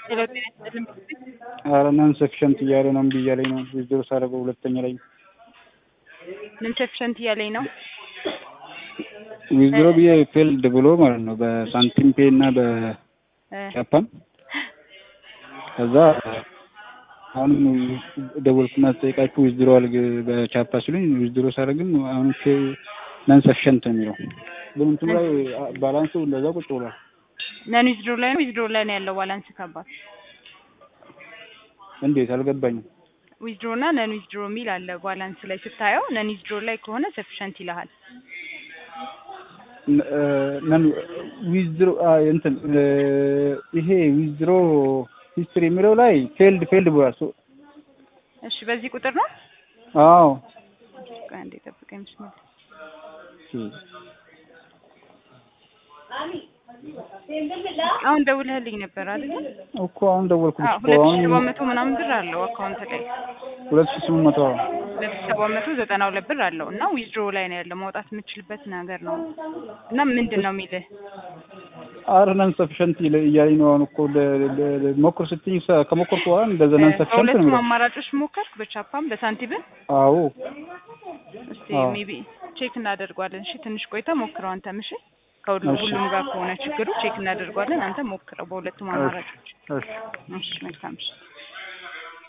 ሄሎ ጤና ይስጥልኝ። ኧረ ነን ሰፊሸንት እያለ ነው እምቢ እያለኝ ነው። ዊዝድሮ ሳደርገው ሁለተኛ ላይ ምን ሰፊሸንት እያለኝ ነው? ዊዝድሮ ብዬ ፌልድ ብሎ ማለት ነው በሳንቲም ፔ እና በጃፓን ከዛ አሁንም ደወልኩና ተጠይቃችሁ ዊዝድሮ አልግ በቻፓ ሲሉኝ ዊዝድሮ ሳደርግም አሁን ነን ሰፊሸንት ነው የሚለው ግን እንትኑ ላይ ባላንሱ እንደዛ ቁጭ ብሏል። ነን ዊዝድሮ ላይ ነው ዊዝድሮ ላይ ነው ያለው ባላንስ ከባድ እንዴት አልገባኝም። ዊዝድሮ እና ነን ዊዝድሮ የሚል አለ ባላንስ ላይ ስታየው ነን ዊዝድሮ ላይ ከሆነ ሰፊሸንት ይልሃል። ነን ዊዝድሮ እንትን ይሄ ዊዝድሮ ሂስትሪ የሚለው ላይ ፌልድ ፌልድ ብሏል። ሶ እሺ በዚህ ቁጥር ነው? አዎ ቆይ አንዴ ጠብቀኝ። ብስሚላ አሁን ደውለህልኝ ነበር አይደል? እኮ አሁን ደወልኩልሽ አዎ እኮ ሁለት ሺህ አሁን ሰባት መቶ ምናምን ብር አለው አካውንት ላይ ሁለት ሺህ ስምንት መቶ ሁለት ሺህ ሰባት መቶ ዘጠና ሁለት ብር አለው እና ዊዝድሮ ላይ ነው ያለው ማውጣት የምችልበት ነገር ነው እና ምንድን ነው የሚልህ አረ ነን ሰፊሸንት እያለኝ ነው። አሁን እኮ ለ- ለ- ለ- ሞክር ስትይኝ ሰ- ከሞከርኩ በኋላ እንደዛ ነን ሰፊሸንት ነው በሁለቱም የሚለው። አማራጮች ሞከርክ በቻፓም በሳንቲብን አዎ እስቲ አዎ። ሜቢ ቼክ እናደርገዋለን እሺ ትንሽ ቆይታ ሞክረው አንተም እሺ ከሁሉ እሺ። ሁሉም ጋር ከሆነ ችግሩ ቼክ እናደርገዋለን አንተ ሞክረው በሁለቱም አማራጮች እሺ እሺ መልካም እሺ